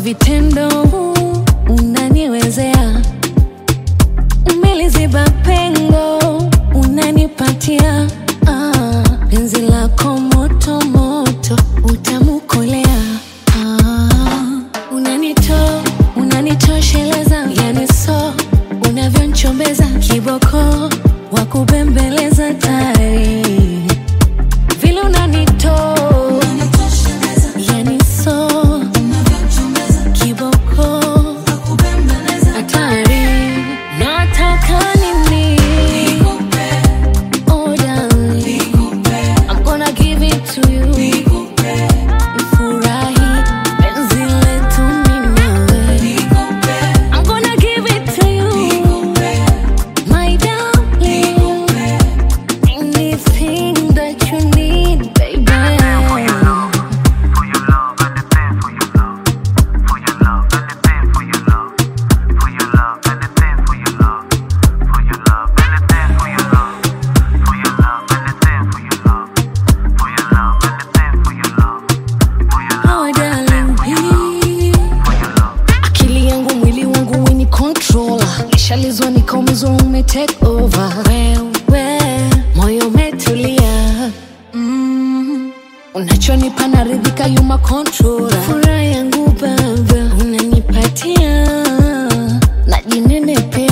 vitendo unaniwezea, umeliziba pengo unanipatia ah, penzi lako moto moto utamukolea ah, unanito unanitosheleza yani so unavyonchombeza kiboko wa kubembeleza tari vile unanito yani so kiboko hatari nataka nini oh darling I'm gonna give it to you Nifurahi penzi letu mimi nawe I'm gonna give it to you my darling anything that you need baby For your love, anything for your love. For your love, anything for your love. For your love, anything for your love. For your love, anything for your love. For your love, anything for your love. For your love, anything for your love. For your love, oh darling please for your love. akili yangu mwili wangu weni controller nishalizwa nikaumizwa ume take over wewe moyo umetulia mm. unachonipa naridhika yuma controller furaha yangu baba unanipatia najinenepea